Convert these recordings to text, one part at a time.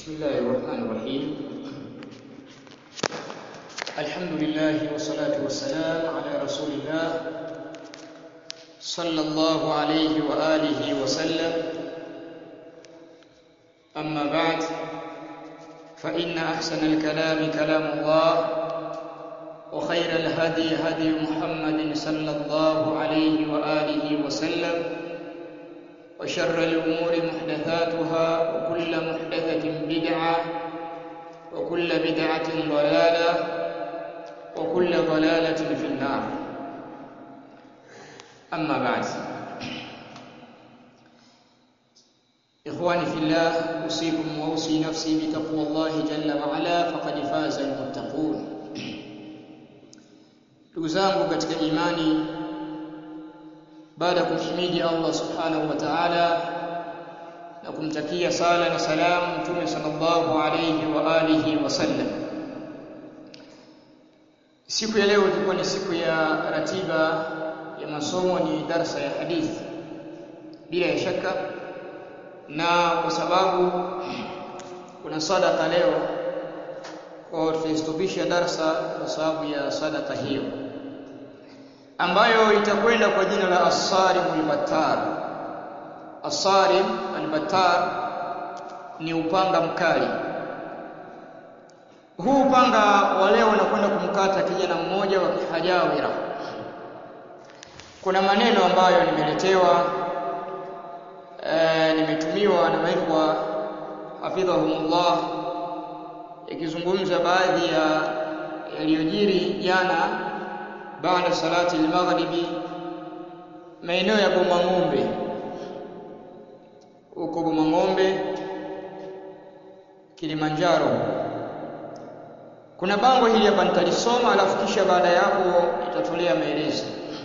بسم الله الرحمن الرحيم الحمد لله والصلاة والسلام على رسول الله صلى الله عليه وآله وسلم أما بعد فإن أحسن الكلام كلام الله وخير الهدي هدي محمد صلى الله عليه وآله وسلم وشر الأمور محدثاتها وكل محدثة بدعة وكل بدعة ضلالة وكل ضلالة في النار أما بعد إخواني في الله أوصيكم وأوصي نفسي بتقوى الله جل وعلا فقد فاز المتقون ndugu zangu katika imani baada ya kumhimidi Allah subhanahu wa ta'ala na kumtakia sala na salamu mtume sallallahu alayhi wa alihi wasallam siku ya leo ilikuwa ni siku ya ratiba ya masomo ni darsa ya hadithi bila ya shaka na kwa sababu kuna sadaka leo kwa tutaistopisha darsa kwa sababu ya sadaka hiyo ambayo itakwenda kwa jina la As-Sarim al-Battar. As-Sarim al-Battar ni upanga mkali. Huu upanga wa leo unakwenda kumkata kijana mmoja wa Kihajawira. Kuna maneno ambayo nimeletewa e, nimetumiwa na maikwa hafidhahumullah yakizungumza baadhi ya yaliyojiri jana baada salati al-maghribi maeneo ya Boma Ng'ombe huko Boma Ng'ombe Kilimanjaro kuna bango hili hapa nitalisoma alafu kisha baada ya hapo itatolea maelezo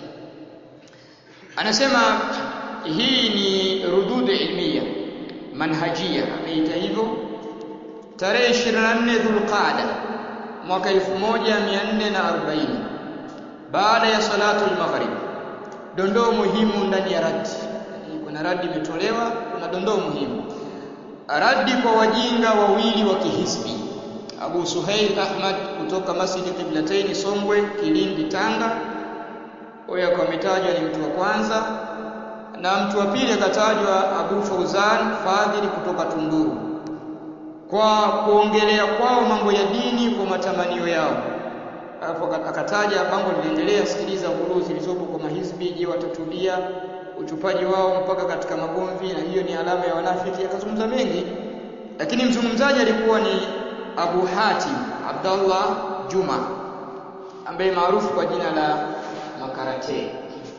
anasema hii ni rudud ilmiya manhajia ameita hivyo tarehe 24 Dhulqaada mwaka 1440 baada ya salatu al-maghrib dondoo muhimu ndani ya radi kuna radi imetolewa kuna dondoo muhimu radi kwa wajinga wawili wa kihisbi Abu Suhail Ahmad kutoka Masjid Qiblatain Songwe Kilindi Tanga huyo ametajwa ni mtu wa kwanza na mtu wa pili akatajwa Abu Fauzan Fadhili kutoka Tunduru kwa kuongelea kwao mambo ya dini kwa matamanio yao alafu akataja bango liliendelea sikiliza ghuluu zilizopo kwa mahizbi je watatulia uchupaji wao mpaka katika magomvi na hiyo ni alama ya wanafiki akazungumza mengi lakini mzungumzaji alikuwa ni Abu Hatim Abdullah Juma ambaye maarufu kwa jina la Makarate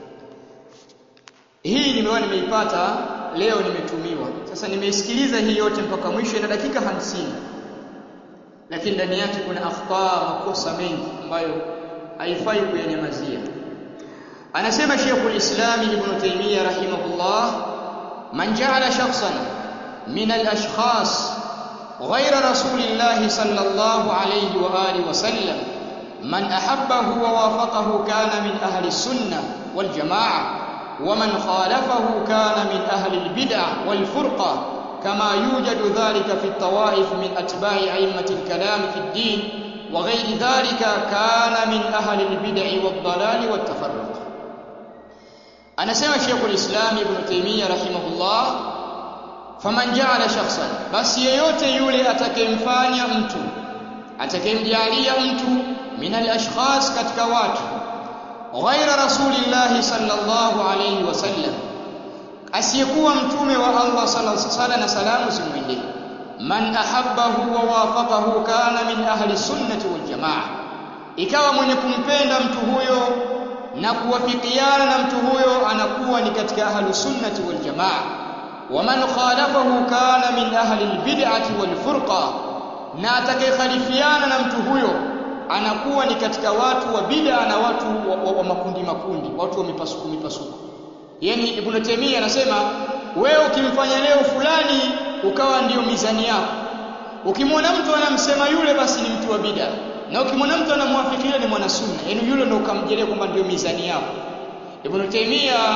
hii nimeona nimeipata leo nimetumiwa sasa nimeisikiliza hii yote mpaka mwisho ina dakika hamsini lakini ndani yake kuna akhtaa makosa mengi ambayo haifai kuyanyamazia anasema Sheikhul Islam Ibn Taymiyyah rahimahullah man ja'ala shakhsan min al-ashkhas ghayra rasulillah sallallahu alayhi wa alihi wa sallam man ahabbahu wa wafaqahu kana min ahli sunnah wal jamaa ومن خالفه كان من أهل البدع والفرقة كما يوجد ذلك في الطوائف من أتباع أئمة الكلام في الدين وغير ذلك كان من أهل البدع والضلال والتفرق أنا سمع شيخ الإسلام ابن تيمية رحمه الله فمن جعل شخصا بس yeyote yule atakayemfanya mtu atakayemjalia mtu min al-ashkhas katika watu ghaira rasulillahi sallallahu alayhi wasallam asiyekuwa mtume wa Allah sallallahu na salamu zimwendee man ahabbahu wa wafaqahu kana min ahli sunnati wal jamaa ikawa mwenye kumpenda mtu huyo na kuwafikiana na mtu huyo anakuwa ni katika ahli sunnati wal jamaa wa man khalafahu kana min ahli albid'ati wal furqa na atakayekhalifiana na mtu huyo anakuwa ni katika watu wa bid'a na watu wa, wa, wa makundi makundi watu wa mipasuko mipasuko yani ibn Taymiyyah anasema wewe ukimfanya leo fulani ukawa ndiyo mizani yako ukimwona mtu anamsema yule basi ni mtu wa bid'a na ukimwona mtu anamwafikia ni mwana sunna yani yule ndio ukamjelea kwamba ndiyo mizani yako ibn Taymiyyah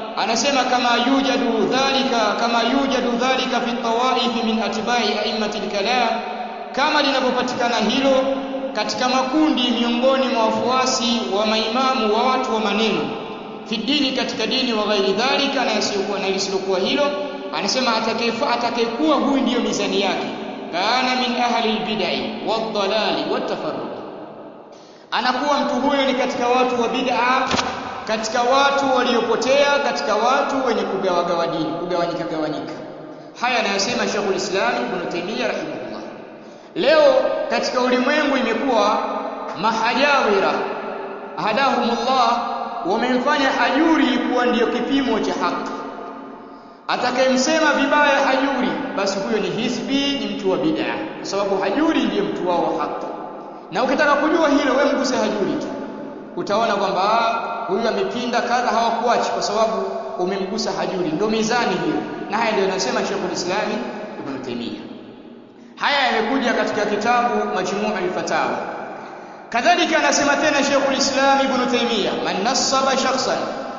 anasema kama yujadu dhalika kama yujadu dhalika fi tawaif min atba'i a'immati al-kalam kama linavyopatikana hilo katika makundi miongoni mwa wafuasi wa maimamu wa watu wa maneno fi dini katika dini wa ghairi dhalika na yasiyokuwa na lisilokuwa hilo anasema atakayefa atakayekuwa huyu ndiyo mizani yake kana min ahli albid'i wadhalali watafarruq anakuwa mtu huyo ni katika watu wa bid'a katika watu waliopotea katika watu wenye kugawagawa dini kugawanyika gawanyika haya anayosema Sheikhul Islam Ibn Taymiyyah rahimahullah leo katika ulimwengu imekuwa mahajawira hadahumullah wamemfanya hajuri kuwa ndiyo kipimo cha haki atakayemsema vibaya hajuri basi huyo ni hisbi ni mtu wa bid'a kwa sababu hajuri ndiye mtu wao wa haki na ukitaka kujua hilo we mguse hajuri tu utaona kwamba huyu amepinda kadha hawakuachi kwa sababu umemgusa hajuri ndio mizani hiyo na haya ndio anasema Sheikhul Islam Ibn Taymiyyah haya yamekuja katika kitabu Majmu' al-Fatawa kadhalika anasema tena Sheikhul Islam Ibn Taymiyyah man nassaba shakhsan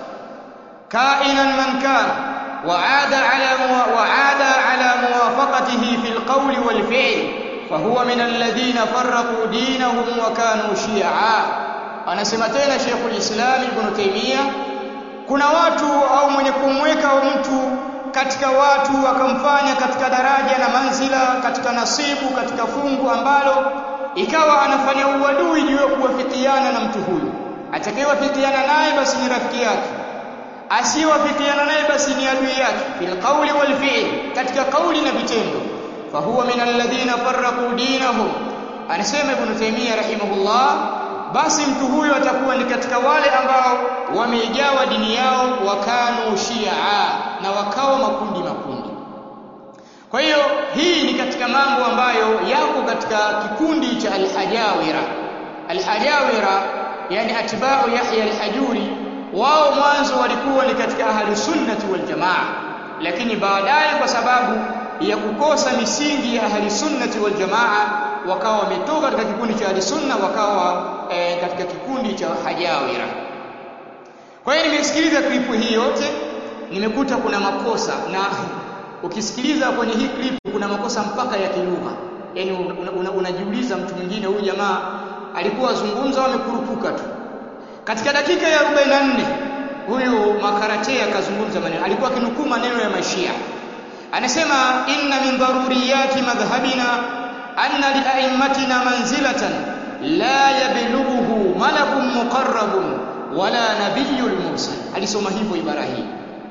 kainan man kana وعاد على وعاد على موافقته في القول والفعل فهو من الذين فرقوا دينهم وكانوا شيعا anasema tena Sheikhul Islam Ibn Taymiyyah kuna watu au mwenye kumweka mtu katika watu akamfanya katika daraja na manzila katika nasibu katika fungu ambalo ikawa anafanya uadui juu ya kuwafikiana na mtu huyu atakayewafikiana naye basi ni rafiki yake asiyewafikiana naye basi ni adui yake fil qawli wal fi'l katika kauli na vitendo fahuwa min alladhina farraqu dinahum anasema ibn taymiyyah rahimahullah basi mtu huyo atakuwa ni katika wale ambao wameigawa dini yao wakanu shia na wakawa makundi makundi kwa hiyo hii ni katika mambo ambayo yako katika kikundi cha alhajawira alhajawira yani atba'u yahya alhajuri wao mwanzo walikuwa ni katika ahli sunnati wal jamaa lakini baadaye kwa sababu ya kukosa misingi ya ahli sunnati wal jamaa wakawa wametoka katika kikundi cha ahli sunna wakawa e, katika kikundi cha hajawira kwa hiyo nimesikiliza klipu hii yote nimekuta kuna makosa na ukisikiliza kwenye hii klipu kuna makosa mpaka ya kilugha yani unajiuliza una, una mtu mwingine huyu jamaa alikuwa azungumza amekurupuka tu katika dakika ya 44 huyu makarate akazungumza maneno alikuwa akinukuu maneno ya mashia anasema inna min daruriyati madhhabina anna li a'immatina manzilatan la yablughuhu malakun muqarrabun wala nabiyyul mursal alisoma hivyo ibara hii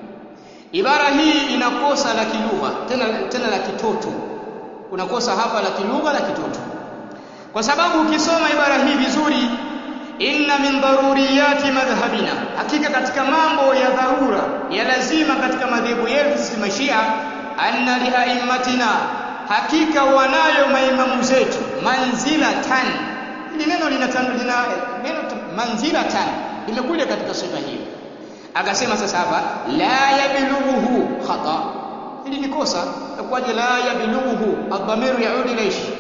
ibara hii inakosa la kilugha tena tena la kitoto unakosa hapa la kilugha la kitoto kwa sababu ukisoma ibara hii vizuri inna min daruriyati madhhabina hakika katika mambo ya dharura ya lazima katika madhehebu yetu sisi mashia anna li aimmatina hakika wanayo maimamu zetu manzila tan hili neno lina lina neno manzila tan limekuja katika sifa hiyo akasema sasa hapa la yablughuhu khata hili ni kosa kwaje la yablughuhu adhamiru yaudi ilayhi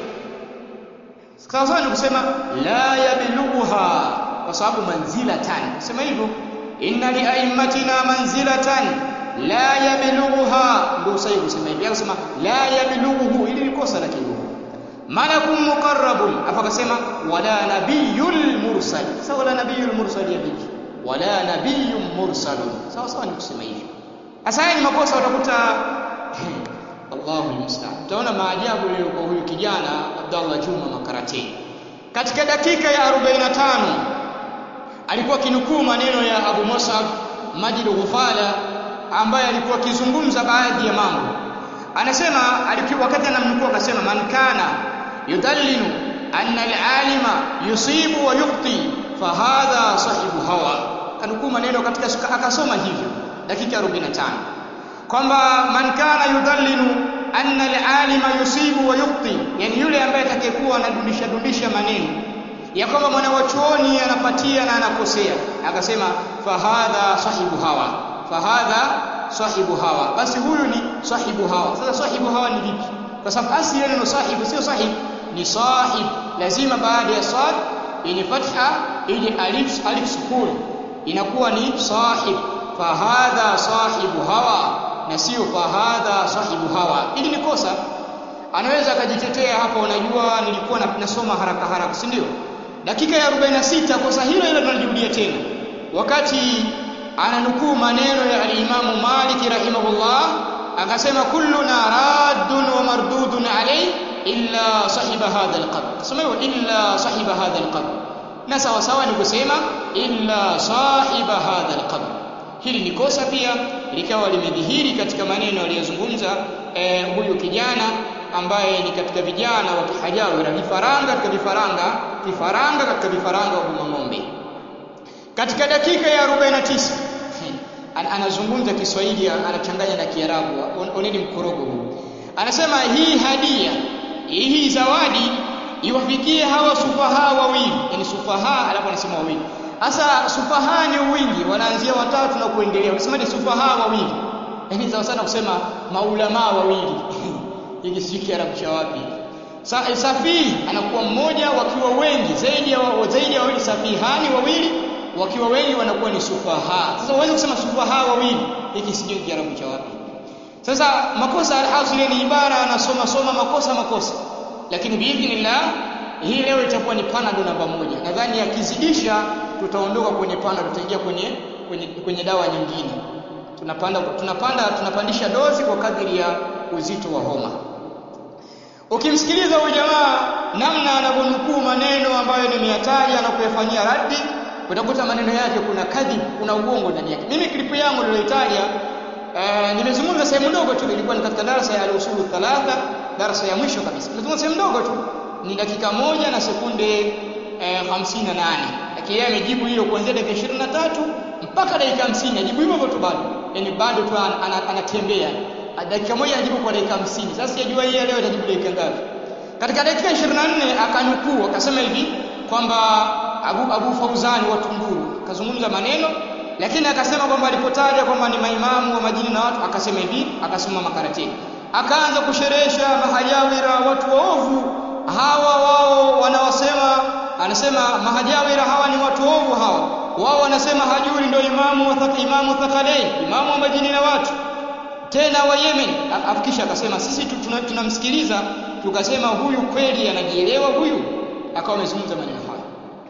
sasa ni kusema la yablughuha kwa sababu manzilatan sema hivyo inna li aimmatina manzilatan la yablughuha ndio sahihi kusema hivi akasema la yablughuhu ili ni kosa la kilugha malakun muqarrabun afa akasema wala nabiyyul mursal sasa wala nabiyyul mursal ya vipi wala nabiyyun mursalun sawa sawa ni kusema hivyo sasa ni makosa utakuta Allahu musta'an utaona maajabu leo kwa huyu kijana Abdallah Juma Makarate katika dakika ya 45 alikuwa kinukuu maneno ya Abu Mus'ab Majid Ghufala ambaye alikuwa akizungumza baadhi ya mambo anasema alikuwa wakati anamnukuu akasema man kana yudallinu anna al-alima yusibu wa yukhti fahadha sahibu hawa kanukuu maneno katika akasoma hivyo dakika 45 kwamba man kana yudallinu anna al-alima yusibu wa yukhti yani yule ambaye atakayekuwa anadundisha dundisha maneno ya kwamba mwanawachuoni anapatia na anakosea akasema fahadha sahibu hawa fahadha sahibu hawa basi huyu ni sahibu hawa sasa sahibu hawa ni vipi kwa sababu asili neno sahibu sio sahib ni sahib lazima baada ya sad yenye fatha ije alif alif sukun inakuwa ni sahib fahadha sahibu hawa na sio fahadha sahibu hawa ili ni kosa anaweza akajitetea hapa unajua nilikuwa nasoma haraka haraka si ndio dakika ya 46 kosa hilo hilo tunalirudia tena wakati ananukuu maneno ya al-Imamu Malik rahimahullah akasema kulluna raddun wa mardudun alayhi illa sahiba hadha al-qabr sema illa sahiba hadha al-qabr na sawa sawa ni kusema illa sahiba hadha al-qabr hili ni kosa pia likawa limedhihiri katika maneno aliyozungumza eh, huyu kijana ambaye ni katika vijana wa kihajawira vifaranga katika vifaranga kifaranga katika vifaranga wa ng'ombe katika dakika ya 49 anazungumza Kiswahili anachanganya na Kiarabu oneni mkorogo huu anasema hii hadia hii zawadi iwafikie hawa sufaha wawili yani sufaha alafu anasema wawili sasa sufaha ni wingi wanaanzia watatu na kuendelea unasema ni sufaha wawili yani sawa sana kusema maulama wawili hiki si Kiarabu cha wapi Sa, safihi anakuwa mmoja wakiwa wengi zaidi ya zaidi ya wawili safihani wawili wakiwa wengi wanakuwa ni sufaha sasa uweze kusema sufaha wawili hiki sijui Kiarabu cha wapi sasa makosa al-asli ni ibara anasoma soma makosa makosa lakini biidhnillah hii leo itakuwa ni panado namba moja nadhani akizidisha tutaondoka kwenye panado tutaingia kwenye, kwenye kwenye dawa nyingine tunapanda tunapanda tunapandisha dozi kwa kadiri ya uzito wa homa ukimsikiliza huyu jamaa namna anavyonukuu maneno ambayo nimeyataja na kuyafanyia raddi utakuta maneno yake kuna kadhib kuna uongo ndani yake mimi klipu yangu niliyoitaja uh, nimezungumza sehemu ndogo tu ilikuwa ni katika darasa ya al-usulu thalatha darasa ya mwisho kabisa nimezungumza sehemu ndogo tu ni dakika moja na sekunde eh, 58 lakini yeye amejibu hiyo kuanzia dakika 23 mpaka dakika 50 ajibu hivyo tu bado yani bado tu anatembea dakika moja anajibu kwa dakika 50 sasa sijajua yeye leo atajibu dakika ngapi katika dakika 24 akanukuu akasema hivi kwamba Abu, Abu Fauzani wa Tunduru akazungumza maneno lakini akasema kwamba alipotaja kwamba ni maimamu wa majini na watu akasema hivi akasoma makaratini akaanza kusherehesha mahajawira watu waovu hawa wao wanawasema anasema mahajawira hawa ni watu waovu hawa wao wanasema hajuri ndio imamu wa thaka, imamu thakalain imamu wa majini na watu tena wa Yemen afikisha akasema sisi tunamsikiliza tuna tukasema huyu kweli anajielewa huyu akawa amezungumza maneno haya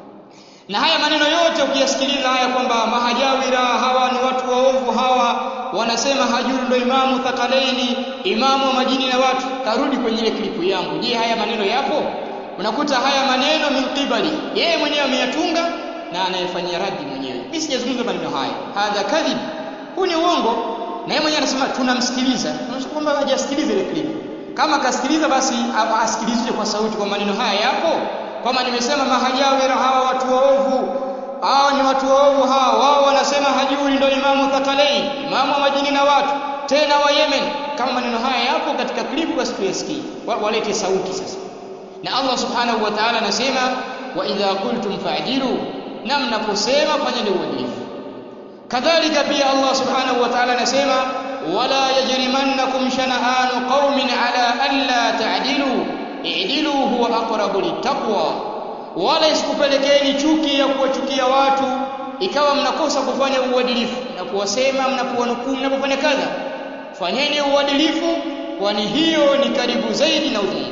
na haya maneno yote ukiyasikiliza haya kwamba mahajawira hawa ni watu waovu hawa wanasema hajuru ndo imamu thakalaini imamu wa majini na watu karudi kwenye ile klipu yangu je haya maneno yapo unakuta haya maneno min qibali yeye mwenyewe ameyatunga na anayefanyia radi mwenyewe mimi sijazungumza maneno haya hadha kadhib huu ni uongo na yeye mwenyewe anasema tunamsikiliza tunasema kwamba hajasikiliza ile klipu kama kasikiliza basi asikilizwe kwa sauti kwa maneno haya yapo kama nimesema mahajawira hawa watu waovu hao ni watu waovu hao wao wanasema hajuri ndio imamu thakalain imamu wa majini na watu tena wa Yemen kama maneno haya yapo katika klipu basi tuyasikie walete sauti sasa na Allah subhanahu wa ta'ala anasema wa idha qultum fa'dilu na mnaposema fanyeni uadilifu kadhalika pia Allah subhanahu wa ta'ala anasema wala yajrimannakum shana'anu qaumin ala alla ta'dilu i'dilu huwa aqrabu littaqwa wala isikupelekeni chuki ya kuwachukia watu ikawa mnakosa kufanya uadilifu na kuwasema mnapowanukuu mnapofanya kadha fanyeni uadilifu kwani hiyo ni karibu zaidi na udhaifu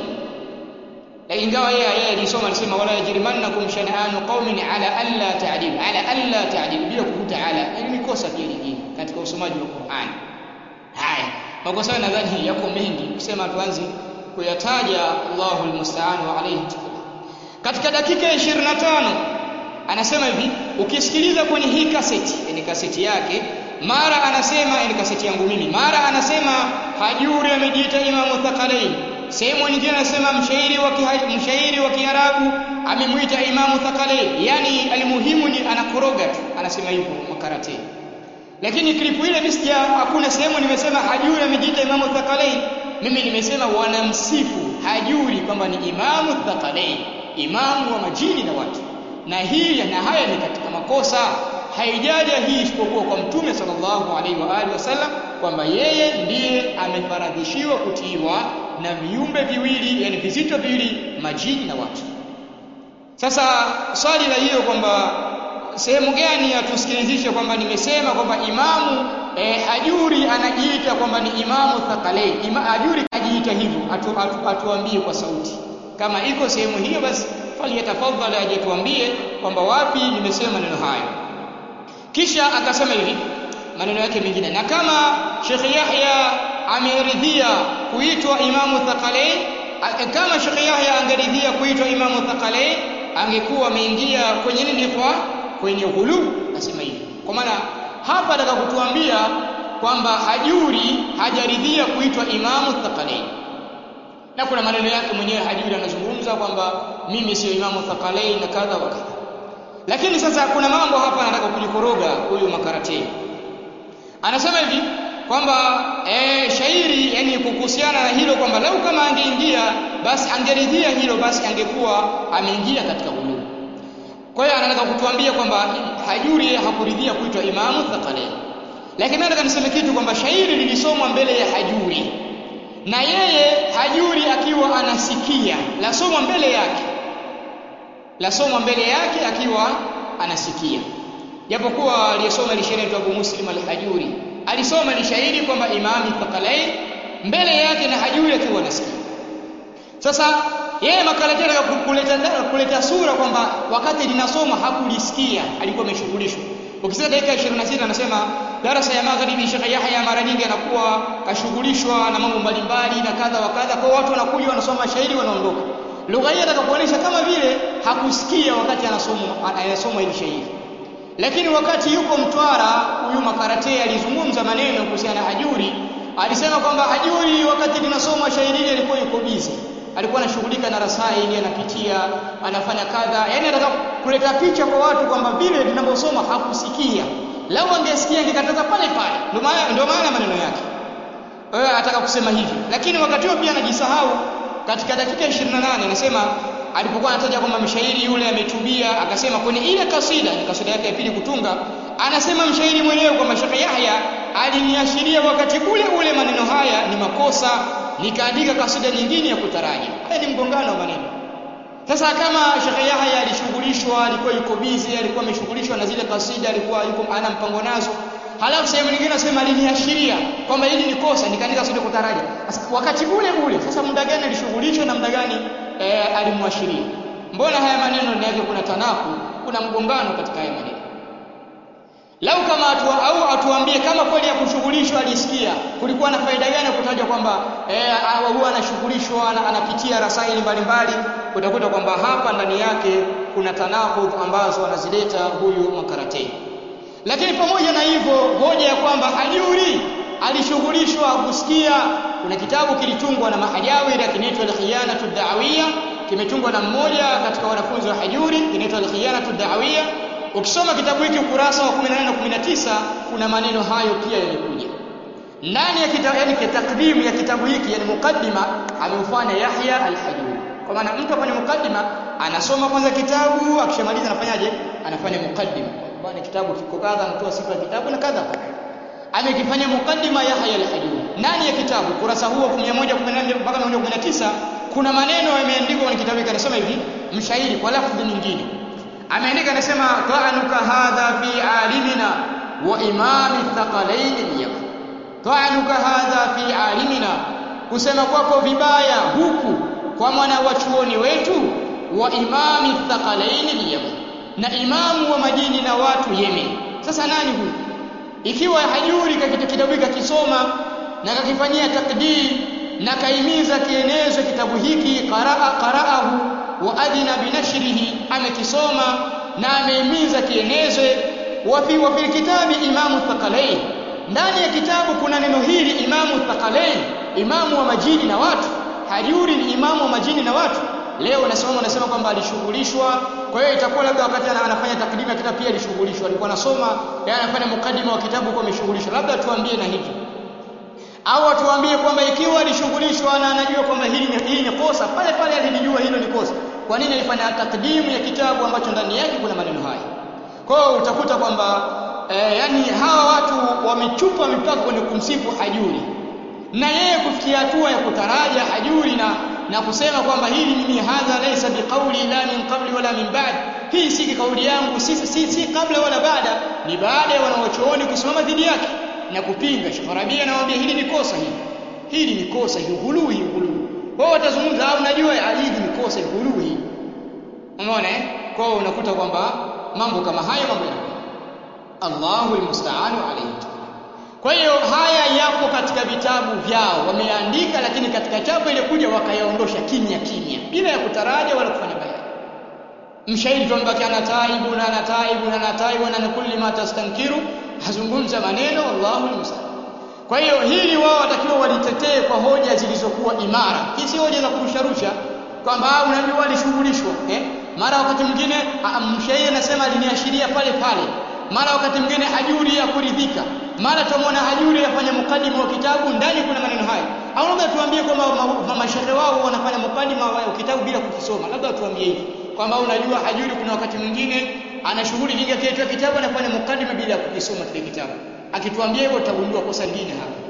ingawa yeye yeye alisoma alisema wala yajrimannakum shan'anu qaumin ala alla ta'dil ala alla ta'dil bila kuvuta ala ili ni kosa pia lingine katika usomaji wa Qur'an haya makosa nadhani yako mengi kusema tuanze kuyataja Allahu almusta'an wa alayhi katika dakika ya 25 anasema hivi ukisikiliza kwenye hii kaseti yani kaseti yake mara anasema yani kaseti yangu mimi mara anasema hajuri amejiita imamu thakalain sehemu nyingine anasema mshairi wa mshairi wa Kiarabu amemwita imamu thakalain yani alimuhimu ni anakoroga tu anasema hivyo makarate lakini klipu ile mimi hakuna sehemu nimesema hajuri amejiita imamu thakalain mimi nimesema wanamsifu hajuri kwamba ni imamu thakalain imamu wa majini na watu na hii na haya ni katika makosa haijaja hii isipokuwa kwa mtume sallallahu alaihi wa alihi wasallam kwamba yeye ndiye amefaradhishiwa kutiiwa na viumbe viwili yani vizito viwili majini na watu sasa swali la hiyo kwamba sehemu gani atusikilizishe kwamba nimesema kwamba imamu eh, hajuri anajiita kwamba ni imamu thaqalain Ima, hajuri ajiita hivyo atu, atu, atuambie kwa sauti kama iko sehemu hiyo basi faliyatafadhali aje tuambie kwamba wapi nimesema maneno hayo kisha akasema hivi maneno yake mengine na kama Sheikh Yahya ameridhia kuitwa imamu thaqalain kama Sheikh Yahya angeridhia kuitwa imamu thaqalain angekuwa ameingia kwenye nini kwa kwenye ghulu nasema hivi kwa maana hapa nataka kutuambia kwamba hajuri hajaridhia kuitwa imamu thaqalain na kuna maneno yake mwenyewe hajuri anazungumza kwamba mimi sio imamu thaqalain na kadha wa kadha lakini sasa kuna mambo hapa anataka kulikoroga huyu makarate anasema hivi kwamba e, shairi yani kuhusiana na hilo kwamba lau kama angeingia basi angeridhia hilo basi angekuwa ameingia katika ghulu kwa hiyo anataka kutuambia kwamba hajuri hakuridhia kuitwa imamu thaqalain lakini nataka niseme kitu kwamba shairi lilisomwa mbele ya hajuri na yeye hajuri akiwa anasikia lasomwa mbele yake lasomwa mbele yake akiwa anasikia japokuwa aliyesoma ile shairi Abu Muslim al-Hajuri alisoma ni shairi kwamba Imam Thaqalain mbele yake na Hajuri akiwa anasikia sasa yeye makalati anataka kuleta kuleta sura kwamba wakati linasoma hakulisikia alikuwa ameshughulishwa ukisema dakika 26 anasema darasa ya magharibi Sheikh Yahya mara nyingi anakuwa kashughulishwa na mambo mbalimbali na kadha wa kadha kwa watu wanakuja wanasoma shairi wanaondoka lugha hii atakapoonyesha kama vile hakusikia wakati anasoma anayasoma hili shairi lakini wakati yuko Mtwara huyu makarate alizungumza maneno kuhusiana na Hajuri alisema kwamba Hajuri wakati linasoma shairi hili alikuwa yuko busy alikuwa anashughulika na rasaili anapitia anafanya kadha yani anataka kuleta picha kwa watu kwamba vile linaposoma hakusikia lau angesikia angekataza pale pale ndio maana ndio maana maneno yake wewe anataka kusema hivi lakini wakati huo pia anajisahau katika dakika 28 anasema alipokuwa anataja kwamba mshairi yule ametubia akasema kwenye ile kasida ni kasida yake ya pili kutunga anasema mshairi mwenyewe kwamba Sheikh Yahya aliniashiria wakati ule ule maneno haya ni makosa nikaandika kasida nyingine ya kutaraji haya ni mgongano wa maneno sasa kama Sheikh Yahya alishughulishwa alikuwa yuko busy alikuwa ameshughulishwa na zile kasida alikuwa yuko ana mpango nazo halafu sehemu nyingine nasema aliniashiria kwamba hili ni kosa nikaandika kasida kutaraji sasa wakati ule ule sasa muda gani alishughulishwa na muda gani e, alimwashiria mbona haya maneno ndani yake kuna tanaku kuna mgongano katika haya maneno lau kama atu, au atuambie kama kweli ya kushughulishwa alisikia kulikuwa na faida gani kutaja kwamba eh, huwa anashughulishwa anapitia rasaili mbalimbali utakuta kwamba hapa ndani yake kuna tanahudh ambazo anazileta huyu makarate lakini pamoja na hivyo hoja ya kwamba hajuri alishughulishwa kusikia kuna kitabu kilitungwa na mahajawiri kinaitwa al-khiyanatu da'awiyya kimetungwa na mmoja katika wanafunzi wa hajuri kinaitwa al-khiyanatu da'awiyya ukisoma kitabu hiki ukurasa wa 18 na 19 kuna maneno hayo pia yamekuja ndani ya kitabu yani takdimu ya kitabu hiki yani mukaddima ameufanya Yahya al-Hajuri kwa maana mtu afanye mukaddima anasoma kwanza kitabu akishamaliza anafanyaje anafanya mukaddima bwana kitabu kiko kadha anatoa sifa ya kitabu na kadha amekifanya mukaddima Yahya al-Hajuri ndani ya kitabu kurasa huo 114 mpaka 119 kuna maneno yameandikwa kwenye kitabu hiki anasema hivi mshairi kwa lafzi nyingine ameandika anasema ta'anuka hadha fi alimina wa imami thaqalain al-yaman ta'anuka hadha fi alimina kusema kwako vibaya huku kwa mwana wa chuoni wetu wa imami thaqalain al-yaman na imamu wa majini na watu Yemen sasa nani huyu ikiwa hajuri katika kitabu hiki akisoma na kakifanyia takdir na kaimiza kienezwe kitabu hiki qaraa qaraahu wa adina binashrihi amekisoma na ameimiza kienezwe wa fi wa fil kitabi imamu thaqalain ndani ya kitabu kuna neno hili imamu thaqalain imamu wa majini na watu hajuri ni imamu wa majini na watu leo unasoma unasema kwamba alishughulishwa kwa hiyo itakuwa labda wakati anafanya takdimu ya kitabu pia alishughulishwa alikuwa anasoma yeye anafanya mukadima wa kitabu kwa ameshughulishwa labda tuambie na hivi au atuambie kwamba ikiwa alishughulishwa na anajua kwamba hili ni hili ni kosa pale pale alijua hilo ni kosa kwa nini alifanya takdimu ya kitabu ambacho ndani yake kuna maneno haya kwa hiyo utakuta kwamba eh, yani hawa watu wamechupa mipaka kwenye kumsifu hajuri na yeye kufikia hatua ya kutaraja hajuri na na kusema kwamba hili mimi hadha laysa biqauli la min qabli wala min ba'd hii si kauli yangu si, si, si kabla wala baada ni baada ya wanawachuoni kusimama dhidi yake na kupinga Sheikh Rabi anawaambia hili ni kosa hili hili ni kosa hili ghulu hii ghulu wao watazungumza au unajua hili ni kosa hili ghulu hii umeona eh kwa hiyo unakuta kwamba mambo kama haya mambo yanakuwa Allahu almusta'anu alayhi kwa hiyo haya yapo katika vitabu vyao wameandika lakini katika chapo ile kuja wakayaondosha kimya kimya bila ya kutaraja wala kufanya bayani mshairi tuambaki ana taibu na ana taibu na ana taibu na kulli ma tastankiru hazungumza maneno Allahu almusta'an kwa hiyo hili wao watakiwa walitetee kwa hoja zilizokuwa imara hii si hoja za kurusharusha kwamba unajua walishughulishwa eh mara wakati mwingine mshairi anasema aliniashiria pale pale mara wakati mwingine hajuri ya kuridhika mara tumwona hajuri afanya mukadima wa kitabu ndani kuna maneno haya au labda tuambie kwamba mashehe wao wanafanya mukadima wa kitabu bila kukisoma labda tuambie hivi kwamba unajua hajuri kuna wakati mwingine ana shughuli nyingi akiitwa kitabu anafanya mukadima bila kukisoma kile kitabu akituambia hivyo utagundua kosa lingine hapa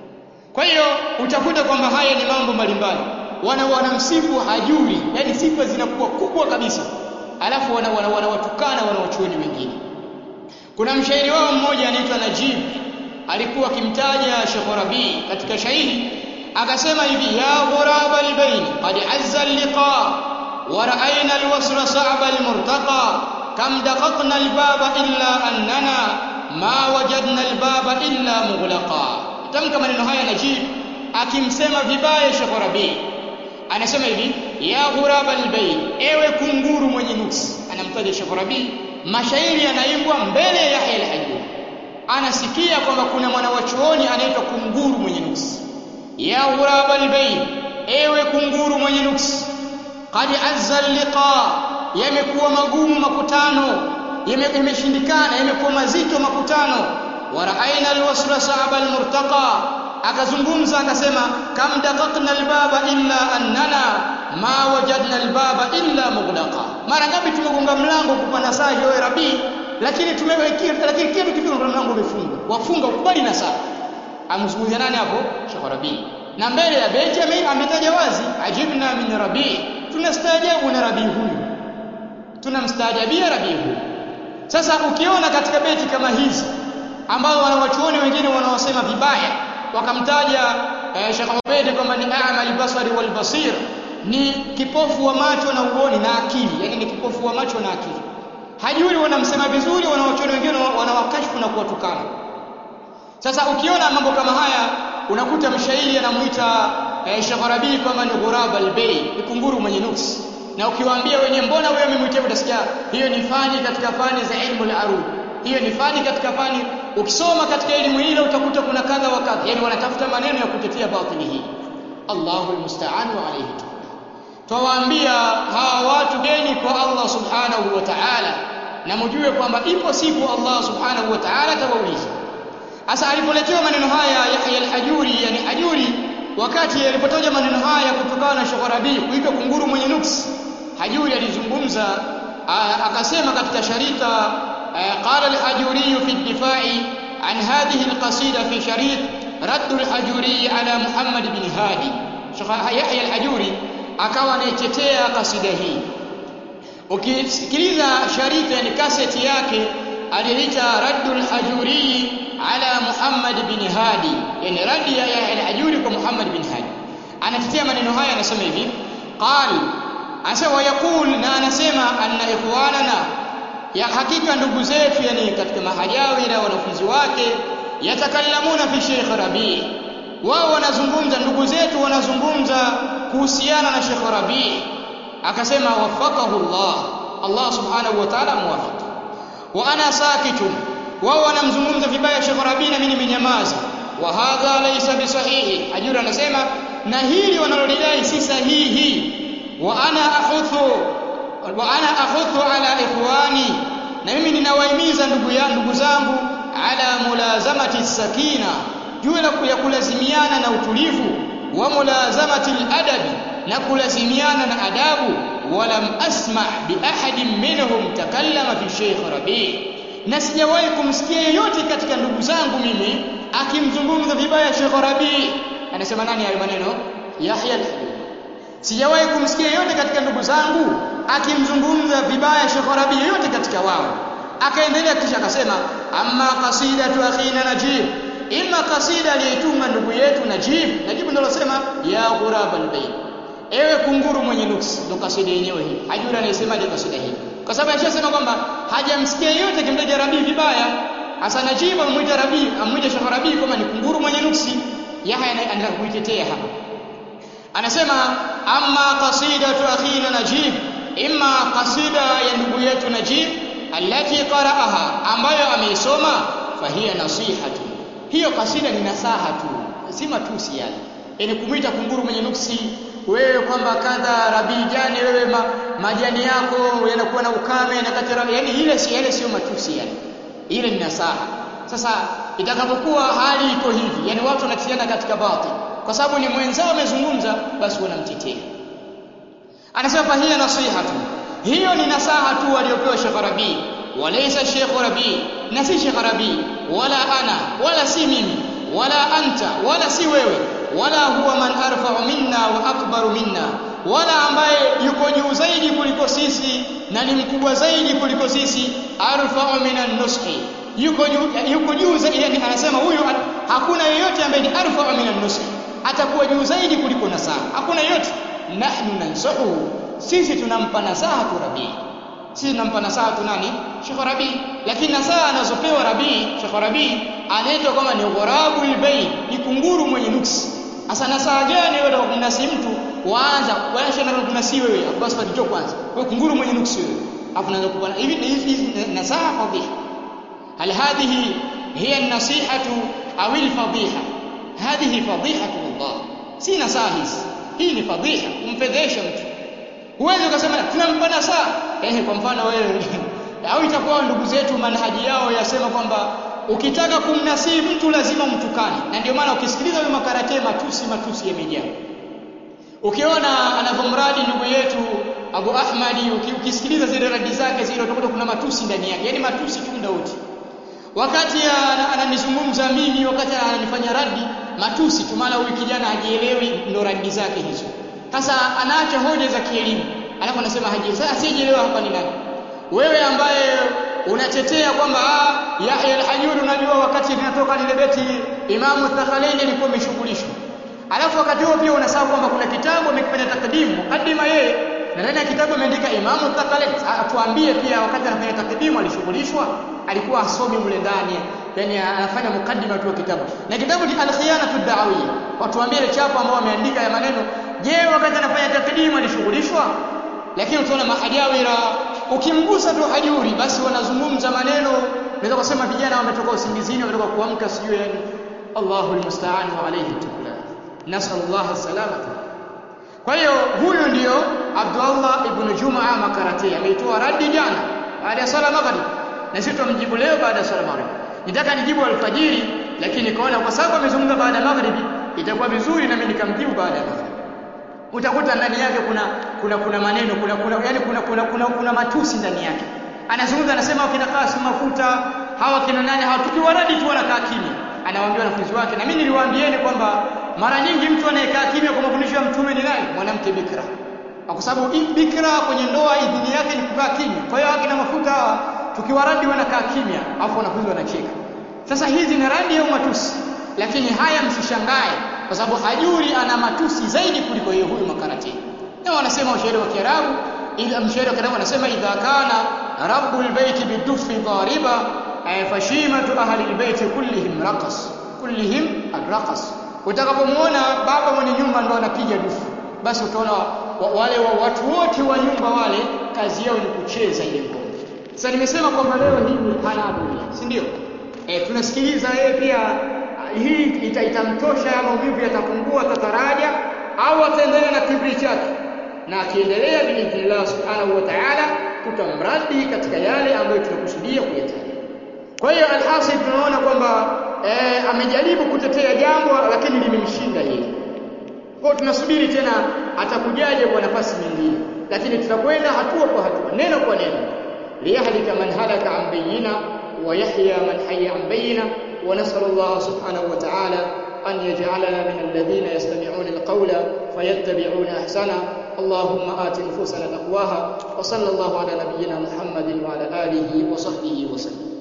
kwa hiyo utakuta kwamba haya ni mambo mbalimbali wana wanamsifu hajuri yani sifa zinakuwa kubwa kabisa alafu wana wanawatukana wana, wana wanawachuoni wengine kuna mshairi wao mmoja anaitwa Najib alikuwa akimtaja Sheikh Rabi katika shairi akasema hivi ya ghuraba albayn qad azza alliqa wa ra'ayna alwasla sa'ba almurtaqa kam daqaqna albaba illa annana ma wajadna albaba illa mughlaqa tamka maneno haya Najib akimsema vibaya Sheikh Rabi anasema hivi ya ghuraba albayn ewe kunguru mwenye nuksi anamtaja Sheikh Rabi mashairi yanaimbwa mbele ya Yahya al-Hajjuri anasikia kwamba kuna mwanawachuoni anaitwa kunguru mwenye nuksi ya ghuraba albayn ewe kunguru mwenye nuksi qad azza liqa yamekuwa magumu makutano yameshindikana yamekuwa mazito makutano wa ra'ayna alwasla sa'aba almurtaqa akazungumza akasema kam daqaqna albaba illa annana ma wajadna albaba illa mughlaqa mara ngapi tumegonga mlango kupana saa hiyo rabi lakini tumewekea lakini kitu kifika mlango umefungwa wafunga ukubali na saa amzungumzia nani hapo Sheikh Rabi na mbele ya Benjamin ametaja wazi ajibna min rabi tunastaajabu na rabi huyu tunamstaajabia rabi huyu sasa ukiona katika beti kama hizi ambao wanawachuoni wengine wanaosema vibaya wakamtaja eh, Sheikh Ubaid kwamba ni a'mal basari wal basir ni kipofu wa macho na uoni na akili yani ni kipofu wa macho na akili hajuri wanamsema vizuri wanawachuoni wengine wanawakashfu na kuwatukana sasa ukiona mambo kama haya unakuta mshairi anamuita eh, Sheikh Rabi kwamba ni ghuraba albay ni kunguru mwenye nuksi na ukiwaambia wenye mbona wewe umemwitia utasikia hiyo ni fani katika fani za ilmu al-arud hiyo ni fani katika fani ukisoma katika elimu ile utakuta kuna kadha wa kadha yani wanatafuta maneno ya kutetea batili hii Allahu almusta'an wa alayhi twawaambia hawa watu geni kwa Allah subhanahu wa ta'ala na mjue kwamba ipo siku Allah subhanahu wa ta'ala atawauliza Sasa alipoletewa maneno haya Yahya al-Hajuri yani Hajuri wakati alipotoja maneno haya kutokana na Shogharabi kuitwa kunguru mwenye nuksi Hajuri alizungumza akasema katika sharita قال الحجوري في الدفاع عن هذه القصيدة في شريط رد الحجوري على محمد بن هادي يحيى الحجوري akawa anaitetea kasida hii ukisikiliza sharita yani kaseti yake aliita raddul hajuri ala Muhammad bin Hadi yani radi ya al-hajuri kwa Muhammad bin Hadi anatetea maneno haya anasema hivi qal anasema yaqul na anasema anna ikhwanana ya hakika ndugu zetu yani katika mahajawi na wanafunzi wake yatakallamuna fi Sheikh Rabi wao wanazungumza ndugu zetu wanazungumza kuhusiana na Sheikh Rabi akasema wafaqahu Allah Allah subhanahu wa ta'ala muwafaq wa ana sakitun wao wanamzungumza vibaya Sheikh Rabi na mimi nimenyamaza wa hadha laysa bisahihi ajura anasema na hili wanalodai si sahihi wa ana ahuthu wa ana ahuthu ala ikhwani na mimi ninawahimiza ndugu yangu ndugu zangu ala mulazamati sakina juu ya kulazimiana na utulivu wa mulazamati adabi na kulazimiana na adabu walam asma bi ahadin minhum takallama fi Sheikh Rabi na sijawahi kumsikia yeyote katika ndugu zangu mimi akimzungumza vibaya Sheikh Rabi anasema nani hayo maneno Yahya al sijawahi kumsikia yote katika ndugu zangu akimzungumza vibaya Sheikh Rabi yote katika wao akaendelea kisha akasema amma qasidatu akhina najib imma kasida aliyetunga ndugu yetu Najib Najib ndio alosema ya ghurab albayt ewe kunguru mwenye nuksi ndo kasida yenyewe hii hajura anayesemaje kasida hii kwa sababu alishasema kwamba hajamsikia yote kimtaja Rabi vibaya hasa Najib amwita Rabi amwita Sheikh Rabi kama ni kunguru mwenye nuksi Yahya anaendelea kuitetea hapa anasema amma qasidatu akhina Najib imma kasida ya ndugu yetu Najib allati qara'aha ambayo ameisoma fahiya nasihatu hiyo kasida ni nasaha tu si matusi yale yani kumwita kunguru mwenye nuksi wewe kwamba kadha rabii jani wewe ma, majani yako yanakuwa na ukame na katira yani ile si yale sio matusi yale ile ni nasaha sasa itakapokuwa hali iko hivi yani watu wanatiana katika batil kwa sababu ni mwenzao amezungumza basi wanamtetea anasema fahiya nasihatu hiyo ni nasaha tu waliopewa Sheikh Rabi walaysa Sheikh Rabi na si Sheikh Rabi wala ana wala si mimi wala anta wala si wewe wala huwa man arfa'u minna wa akbaru minna wala ambaye yuko juu zaidi kuliko sisi na ni mkubwa zaidi kuliko sisi arfa'u minan nushi yuko juu yuko juu zaidi yani anasema huyu hakuna yeyote ambaye ni arfa'u minan nushi atakuwa juu zaidi kuliko nasaha hakuna yeyote nahnu nansahu sisi tunampa nasaha tu Rabi sisi tunampa nasaha tu nani Sheikh Rabi lakini nasaha anazopewa Rabi Sheikh Rabi anaitwa kama ni ghurabul bayn ni kunguru mwenye nuksi Asa nasaha gani wewe unataka kumnasi mtu waanza waanza na kumnasi wewe basi pati kwanza wewe kunguru mwenye nuksi wewe afu naanza kupana hivi hizi nasaha fadhiha hal hadhihi hiya an-nasihatu aw al-fadhiha hadhihi fadhihatu Allah si nasaha hizi hii ni fadhiha kumfedhesha mtu huwezi ukasema tunampa nasaha eh kwa mfano wewe au itakuwa ndugu zetu manhaji yao yasema kwamba ukitaka kumnasihi mtu lazima mtukane na ndio maana ukisikiliza huyo makarate matusi matusi yamejaa ukiona anavyomradi ndugu yetu Abu Ahmadi ukisikiliza zile radi zake zile utakuta kuna matusi ndani yake yani matusi tu ndauti wakati ananizungumza mimi wakati ananifanya radi matusi tu maana huyu kijana hajielewi ndo radi zake hizo sasa anaacha hoja za kielimu alafu anasema hajielewi sasa asiyeelewa hapa ni nani wewe ambaye unatetea kwamba Yahya al-Hajuri unajua wakati linatoka lile beti Imamu Thakalaini alikuwa ameshughulishwa. Alafu wakati huo pia unasahau kwamba kuna kitabu amekifanya takdimu, mukaddima yeye na ndani ya kitabu ameandika Imamu Thakalaini. Atuambie pia wakati anafanya takdimu alishughulishwa, alikuwa asomi mle ndani, yani anafanya mukaddima tu wa kitabu. Na kitabu ni Al-Khiyanatu ad-Da'wiyya. Watuambie ile chapa ambao ameandika ya maneno, je, wakati anafanya takdimu alishughulishwa? Lakini utaona mahajawira ukimgusa tu hajuri basi wanazungumza maneno naweza kusema vijana wametoka usingizini wametoka kuamka sijui yani Allahu almusta'an wa alayhi tukla nasallallahu salamata kwa hiyo huyu ndiyo Abdullah ibn Jumaa Makarati ameitoa radi jana baada ya sala maghrib na sisi tumjibu leo baada ya sala maghrib nitaka nijibu alfajiri lakini nikaona kwa sababu amezungumza baada ya maghrib itakuwa vizuri na mimi nikamjibu baada ya maghrib utakuta ndani yake kuna kuna kuna maneno kuna kuna yani kuna kuna kuna, kuna matusi ndani yake anazungumza anasema wakina Kasim mafuta hawa kina nani hawa tukiwaradi tu wanakaa kimya anawaambia wanafunzi wake na mimi niliwaambieni kwamba mara nyingi mtu anayekaa kimya kwa mafundisho ya mtume ni nani mwanamke bikra kwa sababu bikra kwenye ndoa idhini yake ni kukaa kimya kwa hiyo akina mafuta hawa tukiwaradi wanakaa kimya afu wanafunzi wanacheka sasa hizi ni radi au matusi lakini haya msishangae kwa sababu hajuri ana matusi zaidi kuliko yeye huyu makarati na wanasema ushairi wa Kiarabu ila mshairi wa Kiarabu anasema idha kana rabbul baiti bidufi dhariba fashimatu ahli albayti kullihim raqas kullihim arraqas utakapomuona baba mwenye nyumba ndo anapiga dufu basi utaona wale wa watu wote wa nyumba wale kazi yao ni kucheza ile ngoma sasa nimesema kwamba leo hii ni halabu si ndio eh tunasikiliza yeye pia hii ita, itamtosha maumivu yatapungua tataraja au ataendelea na kibri chake na akiendelea biidhnillah subhanahu wa ta'ala tutamradi katika yale ambayo tunakusudia kuyataja kwa hiyo alhasil tunaona kwamba eh, amejaribu kutetea jambo lakini limemshinda yeye kwa tunasubiri tena atakujaje kwa nafasi nyingine lakini tutakwenda hatua kwa hatua neno kwa neno liyahlika man halaka an bayyina wa yahya man hayya an bayyina ونسأل الله سبحانه وتعالى أن يجعلنا من الذين يستمعون القول فيتبعون أحسنه اللهم آت نفوسنا تقواها وصلى الله على نبينا محمد وعلى آله وصحبه وسلم